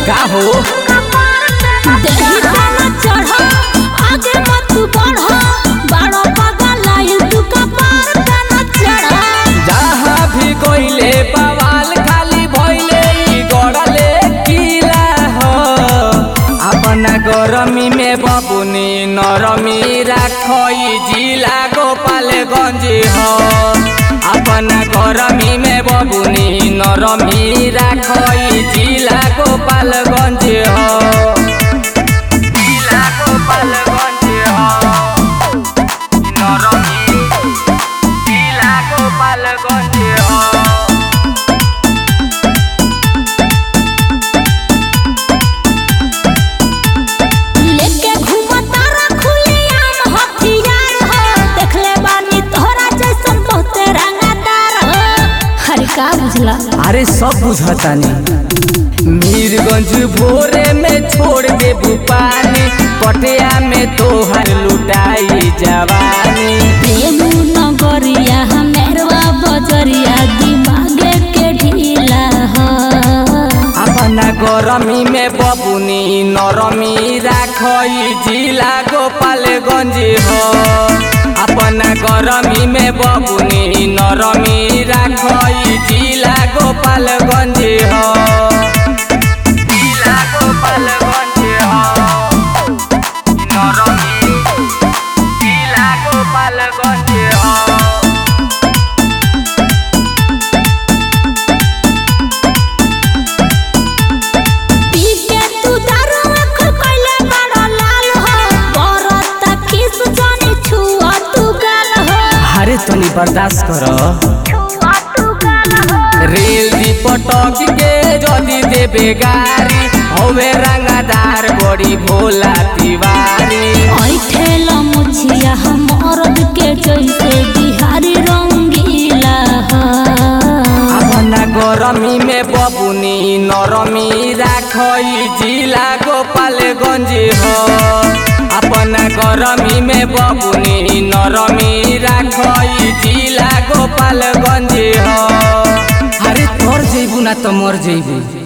का हो देही तना चढ़ आगे मत बढ़ बड़ो पागल आइल तू कपार तना चढ़ जहाँ भी गइले बवाल खाली भइले ई गड़ले किला हो अपना गरमी में बबुनी नरमी राखई जिला गोपालगंज हो अपना गरमी में बबुनी नरमी राखई जिला गोपालगंज हो जिला गोपालगंज हो नरमी जिला गोपालगंज हो लेके घूमा तारा खुली आम हथियार हो देखले बानी तोहरा जैसन बहुते रंगदार हो हरे का बुझला अरे सब बुझतानी मीरगंज भोरे में छोड़ दे पानी पटिया में तोहर लुटाई जवानी प्रेम नगरिया हमेरवा बजरिया दिमागे के ढीला हो अपना गरमी में बबुनी नरमी राखई जिला गोपालगंज हो अपना गरमी में बबुनी नरमी राखई जिला गोपालगंज हो जिला गोपालगंज हो नरमी जिला गोपालगंज हो पी के तू दारू आँख कइले बड़ा लाल हो बरत किस जानी छुआ तू गाल हो अरे तनी बर्दाश्त कर छुआ तू गाल हो रेल दी पटक के जदी देबे गारी हवे रंगादार बड़ी भोला तिवारी ऐठेल मुछिया हम औरत के जैसे बिहारी रंगीला हो अपना गरमी में बबुनी नरमी राखई जिला गोपालगंज हो अपना गरमी में बबुनी नरमी राखई जिला गोपालगंज हो अरे तोर जइबू ना तो मर जइबू